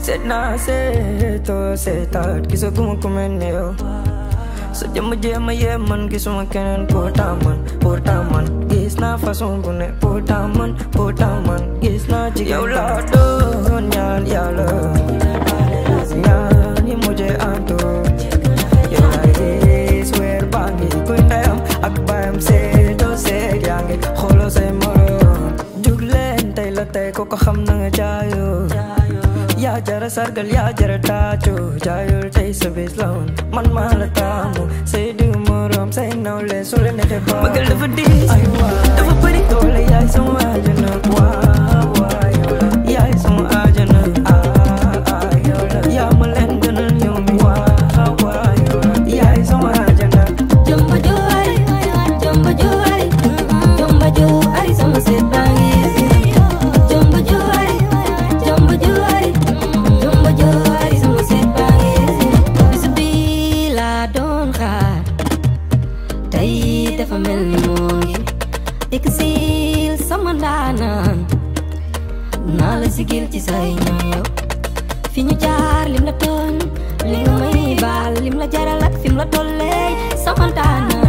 seet naa seetoo seetaat gisaguma ku mel ni yow sa jëmm jéem a yee man gisuma keneen pourtant man pourtant man gis naa façon bu ne pourtant man pourtant man gis naa ci yow laa doon ñaan yàlla ñaan yi mujjee antu yow laay gis weer baa ngi kuy ndeyam ak baayam seetoo seet yaa ngi xooloo say morom jug leen tey la tey ko ko xam na nga jaayoo yaa jara sargal yaa jara taacu jaayul tey sa bis la woon man maa la taamu say du morom say nawle su la neexee ba bëggal dafa diis ay waa dafa bëri doole yaay sama àjjana waa waa yow la yaay sama àjjana ah ah yow la yaa ma leen gënal yow mi waa waa yow la yaay sama àjjana Jumbo Joari, Jumbo Joari, Jumbo Joari, sama seet baa ngi Jumbo Joari, Jumbo Joari, Jumbo Joari, sama seet baa ngi Bis bi laa doon xaar tey dafa mel ni moo ngi dikk siil sama ndaanaan naa la sigil ci say ñoom yow fi ñu jaar lim la tooñ li nga may baal lim la jaral ak fi mu la tollee sama ndaanaan